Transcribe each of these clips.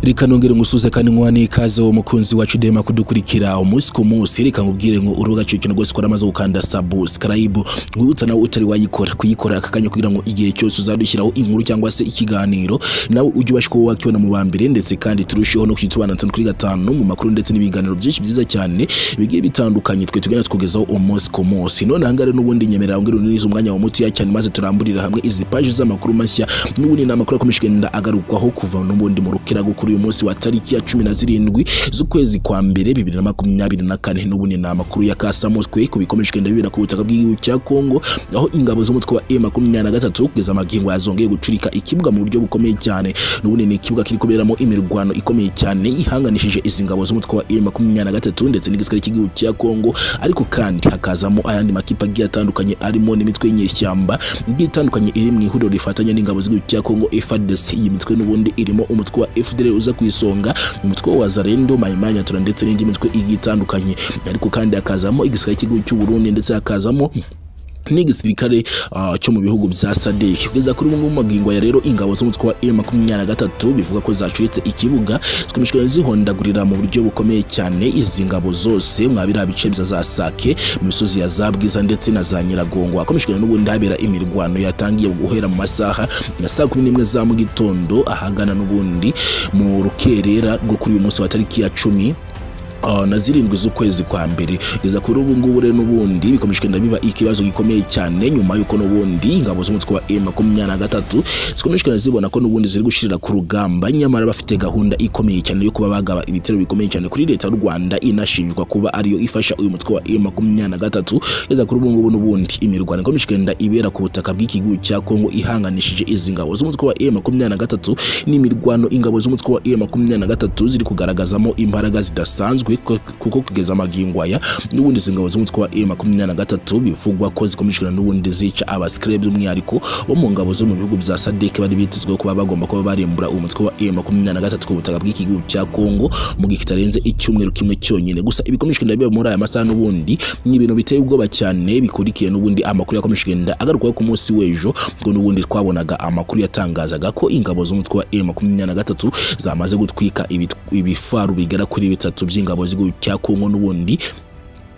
reka nongere ngusuze kandi nkuha n'ikaze wo mukunzi wacu dema kudukurikira umunsi ku munsi reka nkubwire ngo urubuga cyo kintu rwose ukora amaze gukanda subscribe nkwibutsa nawe utari wayikora kuyikora aka kanya kugira ngo igihe cyose uzadushyiraho inkuru cyangwa se ikiganiro nawe ujye ubasha kuba wakibona mu ba mbere ndetse kandi turusheho no kwitubana tanu kuri gatanu mu makuru ndetse n'ibiganiro byinshi byiza cyane bigiye bitandukanye twe tugenda tukugezaho umunsi ku munsi none ahangaha rero n'ubundi nyemerera ngo neza umwanya wa muti cyane maze turamburira hamwe izi paji z'amakuru mashya n'ubundi ni amakuru akomeje kugenda agarukwaho kuva n'ubundi mu rukirago kuri uyu munsi wa tariki ya cumi na zirindwi z'ukwezi kwa mbere bibiri na makumyabiri na kane n'ubundi ni amakuru ya kasamutwe ku bikomeje kugenda bibera ku butaka bw'igihugu cya kongo aho ingabo z'umutwe wa e makumyabiri na gatatu kugeza amagingo yazongeye gucurika ikibuga mu buryo bukomeye cyane n'ubundi ni ikibuga kiri kuberamo imirwano ikomeye cyane ihanganishije izi ngabo z'umutwe wa e makumyabiri na gatatu ndetse n'igisirikare cy'igihugu cya kongo ariko kandi hakazamo ayandi makipe agiye atandukanye arimo n'imitwe y'inyeshyamba igiye itandukanye iri mu ihuriro rifatanya n'ingabo z'igihugu cya kongo frdc iyi mitwe n'ubundi irimo umutwe wa fdr uza ku isonga umutwe wa zarendo mayimanyatura ndetse n'indi mitwe igiye itandukanye ariko kandi hakazamo igisirikare cy'igihugu cy'uburundi ndetse hakazamo n'igisirikare uh, cyo mu bihugu bya sadek kugeza kuri ubu magingo ya rero ingabo z'umutwe wa m makumyabiri na gatatu bivuga ko zacuritse ikibuga zikomeje zihondagurira mu buryo bukomeye cyane izi ngabo zose mwabira bice bya za sake mu misozi ya za bwiza ndetse na za nyiragongo hakomeje n'ubundi habera imirwano yatangiye guhera mu masaha ya saa kumi n'imwe za mu gitondo ahagana n'ubundi mu rukerera rwo kuri uyu munsi wa tariki ya cumi na zirindwi z'ukwezi kwa mbere kugeza kuri ubu ngubu rero n'ubundi bikomeje kugenda biba ikibazo gikomeye cyane nyuma y'uko n'ubundi ingabo z'umutwe wa M makumyabiri na gatatu zikomeje kugenda zibona ko n'ubundi ziri gushirira ku rugamba nyamara bafite gahunda ikomeye cyane yo kuba bagaba ibitero bikomeye cyane kuri leta y'u Rwanda inashinjwa kuba ariyo ifasha uyu mutwe wa M makumyabiri na gatatu kugeza kuri ubu ngubu n'ubundi imirwano ikomeje kugenda ibera ku butaka bw'ikigihugu cya Kongo ihanganishije izi ngabo z'umutwe wa M makumyabiri na gatatu n'imirwano ingabo z'umutwe wa M makumyabiri na gatatu ziri kugaragazamo imbaraga zidasanzwe kuko kugeza amagingo aya n'ubundi izi ngabo z'umutwe wa M23 bivugwa ko zikomejwe n'ubundi zica abasikire by'umwihariko bo mu ngabo zo mu bihugu bya SADC bari bitezwe kuba bagomba kuba barimbura uyu mutwe wa M23 ku butaka bw'igihugu cya Kongo mu gihe kitarenze icyumweru kimwe cyonyine gusa ibikomejwe ndabiba muri aya masaha n'ubundi ni ibintu biteye ubwoba cyane bikurikiye n'ubundi amakuru yakomejwe nda agarukaho ku munsi w'ejo ngo n'ubundi twabonaga amakuru yatangazaga ko ingabo z'umutwe wa M23 zamaze gutwika ibifaru bigera kuri bitatu by'ingabo z'igihugu cya Kongo n'ubundi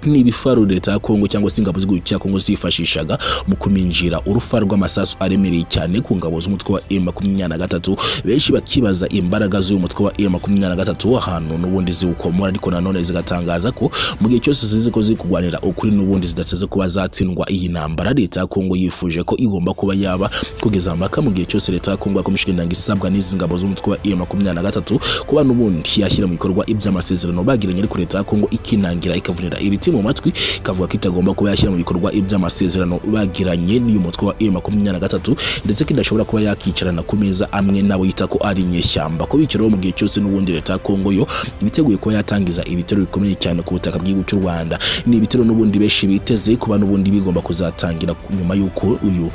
n'ibifaru leta ya kongo cyangwa se ingabo z'igihugu cya kongo zifashishaga mu kuminjira urufaro rw'amasasu aremereye cyane ku ngabo z'umutwe wa M23 benshi bakibaza imbaraga z'uyu mutwe wa M23 ahantu n'ubundi ziwukomora ariko nanone zigatangaza ko mu gihe cyose zizi ko ziri kurwanira ukuri n'ubundi zidateze kuba zatsindwa iyi ntambara leta ya kongo yifuje ko igomba kuba yaba kugeza mpaka mu gihe cyose leta ya kongo yakomeje kugendanga isabwa n'izi ngabo z'umutwe wa M23 kuba n'ubundi yashyira mu bikorwa iby'amasezerano bagiranye ariko leta ya kongo ikinangira ikavunira ibiti mu matwi ikavuga ko itagomba kuba yashyira mu bikorwa iby'amasezerano bagiranye n'uyu mutwe wa M23 ndetse ko idashobora kuba yakicarana ku meza amwe nabo yita ko ari inyeshyamba ko bicaraho mu gihe cyose n'ubundi leta ya Kongo yo yiteguye kuba yatangiza ibitero bikomeye cyane ku butaka bw'igihugu cy'u Rwanda ni ibitero n'ubundi benshi biteze kuba n'ubundi bigomba kuzatangira nyuma y'uko uyu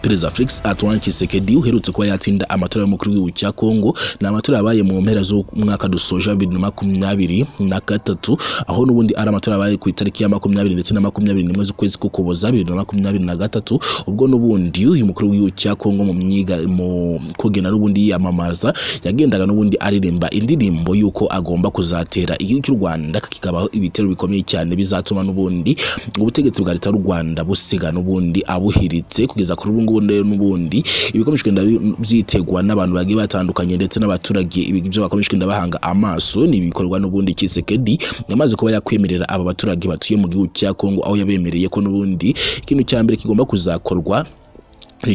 perezida Felix Antoine Tshisekedi uherutse kuba yatsinda amatora y'umukuru w'igihugu cya Kongo ni amatora yabaye mu mpera z'umwaka dusoje bibiri na makumyabiri na gatatu aho n'ubundi ari amatora yabaye ku itariki ya makumyabiri ndetse na makumyabiri n'imwe z'ukwezi k'ukuboza bibiri na makumyabiri na gatatu ubwo n'ubundi uyu mukuru w'igihugu cya Kongo mu myiga mu kugena n'ubundi yiyamamaza yagendaga n'ubundi aririmba indirimbo y'uko agomba kuzatera igihugu cy'u Rwanda kikabaho ibitero bikomeye cyane bizatuma n'ubundi ubutegetsi bwa leta y'u Rwanda busiga n'ubundi abuhiritse kugeza kuri ubu ngubu rero n'ubundi ibikomeje kugenda byitegwa n'abantu bagiye batandukanye ndetse n'abaturage ibyo bakomeje kugenda bahanga amaso ni ibikorwa n'ubundi Kisekedi yamaze kuba yakwemerera aba baturage batuye mu gihugu cya Kongo aho yabemereye ko n'ubundi ikintu cya mbere kigomba kuzakorwa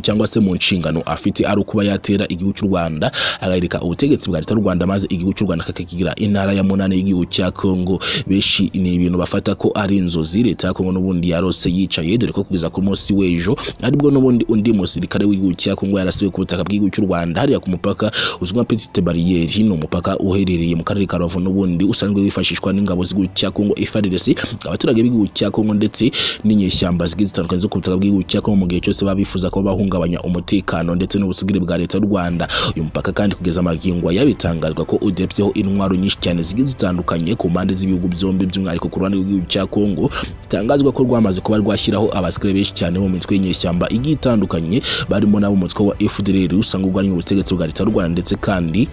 cyangwa se mu nshingano afite ari ukuba yatera igihugu cy'u Rwanda agahereka ubutegetsi bwa leta y'u Rwanda maze igihugu cy'u Rwanda kakagira intara ya munane y'igihugu cya Kongo benshi ni ibintu bafata ko ari inzozi leta ya Kongo n'ubundi yarose yicaye dore ko kugeza ku munsi w'ejo aribwo n'ubundi undi musirikare w'igihugu cya Kongo yarasiwe ku butaka bw'igihugu cy'u Rwanda hariya ku mupaka uzwi nka Petite Barriere ni umupaka uherereye mu karere ka Rubavu n'ubundi usanzwe wifashishwa n'ingabo z'igihugu cya Kongo FARDC abaturage b'igihugu cya Kongo ndetse n'inyeshyamba zigiye zitandukanye zo ku butaka bw'igihugu cya Kongo mu gihe cyose baba bifuza kuba bahungabanya umutekano ndetse n'ubusugire bwa leta y'u Rwanda uyu mupaka kandi kugeza amagingo yabitangazwa ko udepseho intwaro nyinshi cyane zigiye zitandukanye ku mpande z'ibihugu byombi by'umwihariko ku ruhande rw'igihugu cya Kongo bitangazwa ko rwamaze kuba rwashyiraho abasikire benshi cyane mu mitwe y'inyeshyamba igiye itandukanye barimo n'abo mutwe wa FDLR usanga ubwo ari ubutegetsi bwa leta y'u Rwanda ndetse kandi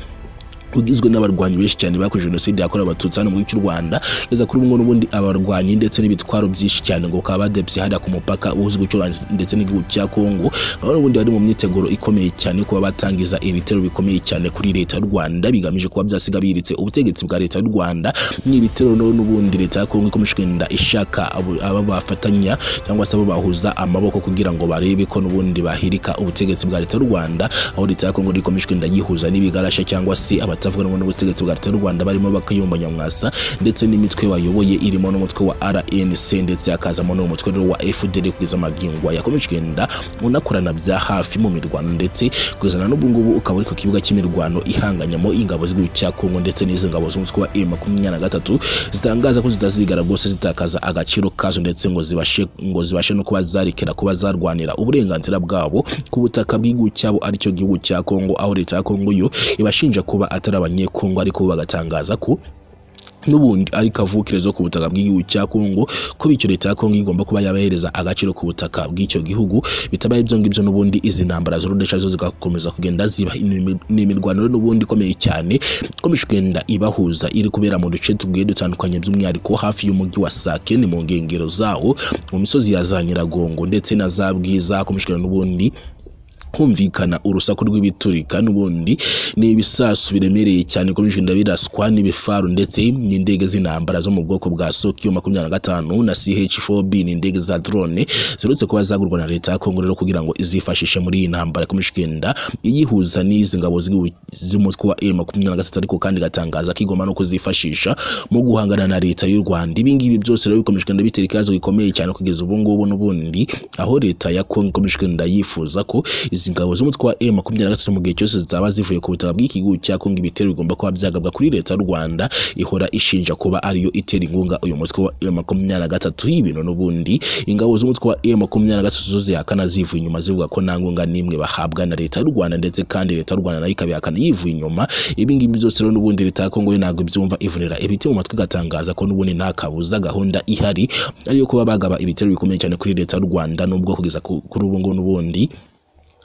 ugizwe n'abarwanyi benshi cyane bakoze jenoside yakorewe abatutsi hano mu gihugu cy'u rwanda kugeza kuri ubu ngubu n'ubundi abarwanyi ndetse n'ibitwaro byinshi cyane ngo bakaba badepse hariya ku mupaka uhuza igihugu cy'u Rwanda ndetse n'igihugu cya kongo aho n'ubundi bari mu myiteguro ikomeye cyane kuba batangiza ibitero bikomeye cyane kuri leta y'u rwanda bigamije kuba byasiga biritse ubutegetsi bwa leta y'u rwanda n'ibitero no- n'ubundi leta ya kongo ikomeje kugenda ishaka abo- aba bafatanya cyangwa se abo bahuza amaboko kugira ngo barebe ko n'ubundi bahirika ubutegetsi bwa leta y'u rwanda aho leta ya kongo ikomeje kugenda yihuza n'ibigarasha cyangwa se abatavuga rumwe n'ubutegetsi bwa leta y'u rwanda barimo bakayumba nyamwasa ndetse n'imitwe bayoboye irimo n'umutwe wa rnc ndetse hakazamo n'umutwe rero wa fdr kugeza amagingwa yakomeje kugenda unakorana bya hafi mu mirwano ndetse kugezana n'ubu ngubu ukaba uri ku kibuga cy'imirwano ihanganyamo ingabo z'igihugu cya kongo ndetse n'izi ngabo z'umutwe wa e makumyabiri na gatatu zitangaza ko zitazigara rwose zitakaza agaciro kazo ndetse ngo zibashe ngo zibashe no kuba zarekera kuba zarwanira uburenganzira bwabo ku butaka bw'igihugu cyabo aricyo gihugu cya kongo aho leta ya kongo yo ibashinja kuba atari abanyekongo ariko bagatangaza ko n'ubundi ari kavukire zo ku butaka bw'igihugu cya Kongo ko bityo leta ya Kongo igomba kuba yabahereza agaciro ku butaka bw'icyo gihugu bitabaye ibyo ngibyo n'ubundi izi ntambara z'urudesha zo zigakomeza kugenda ziba ni ni imirwano rero n'ubundi ikomeye cyane ikomeje kugenda ibahuza iri kubera mu duce tugiye dutandukanye by'umwihariko hafi y'umujyi wa Sake ni mu nkengero zawo mu misozi ya za Nyiragongo ndetse na za Bwiza hakomeje kugenda n'ubundi humvikana urusaku rw'ibiturika n'ubundi ni ibisasu biremereye cyane ko bigenda biraswa n'ibifaru ndetse n'indege z'intambara zo mu bwoko bwa Sokiyo makumyabiri na gatanu na CH4B ni indege za drone ziherutse kuba zagurwa na leta ya Kongo rero kugira ngo izifashishe muri iyi ntambara ikomeje kugenda iyihuza n'izi ngabo z'igihugu z'umutwe wa M makumyabiri na gatatu ariko kandi igatangaza ko igomba no kuzifashisha mu guhangana na leta y'u Rwanda ibi ngibi byose rero bikomeje kugenda bitera ikibazo gikomeye cyane kugeza ubu ngubu n'ubundi aho leta ya Kongo ikomeje kugenda yifuza ko izi ngabo z'umutwe wa M makumyabiri na gatatu mu gihe cyose zitaba zivuye ku butaka bw'ikigo cya Kongo ibitero bigomba kuba byagabwa kuri leta y'u Rwanda ihora ishinja kuba ariyo itera ingunga uyu mutwe wa M makumyabiri na gatatu y'ibintu n'ubundi ingabo z'umutwe wa M makumyabiri na gatatu zo zihakana zivuye inyuma zivuga ko nta ngunga n'imwe bahabwa na leta y'u Rwanda ndetse kandi leta y'u Rwanda nayo ikabihakana yivuye inyuma ibi ngibi byose rero n'ubundi leta ya Kongo yo ntabwo ibyumva ivunira ibiti mu matwi igatangaza ko n'ubundi nta kabuza gahunda ihari ariyo kuba bagaba ibitero bikomeye cyane kuri leta y'u Rwanda nubwo kugeza ku- kuri ubu ngubu n'ubundi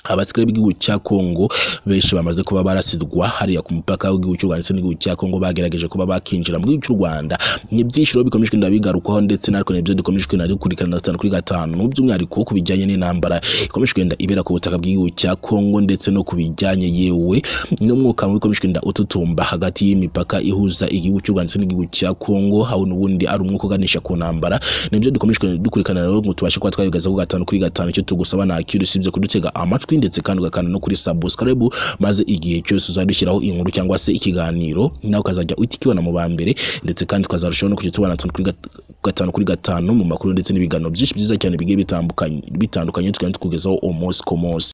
abasirikare b'igihugu cya Kongo benshi bamaze kuba barasidwa hariya ku mupaka w'igihugu cy'u Rwanda ndetse n'igihugu cya Kongo bagerageje kuba bakinjira mu gihugu cy'u Rwanda ni byinshi rero bikomeje kugenda bigarukwaho ndetse natwe nibyo dukomeje kugenda dukurikirana gatanu kuri gatanu by'umwihariko ku bijyanye n'intambara ikomeje kugenda ibera ku butaka bw'igihugu cya Kongo ndetse no ku bijyanye yewe n'umwuka mubi ukomeje kugenda ututumba hagati y'imipaka ihuza igihugu cy'u Rwanda ndetse n'igihugu cya Kongo aho n'ubundi ari umwuka uganisha ku ntambara nibyo dukomeje kugenda dukurikirana rero ngo tubashe kuba twabigezaho gatanu kuri gatanu icyo tugusaba nta kindi usibye kudutega amatwi ndetse kandi ugakanda no kuri subscribe maze igihe cyose uzadushyiraho inkuru cyangwa se ikiganiro nawe ukazajya uhita ukibona mu ba mbere ndetse kandi tukazarushaho no kujya tubona gatanu kuri gat- gatanu kuri gatanu mu makuru ndetse n'ibiganiro byinshi byiza cyane bigiye bitandukanye bitandukanye tukagenda tukugezaho umunsi ku munsi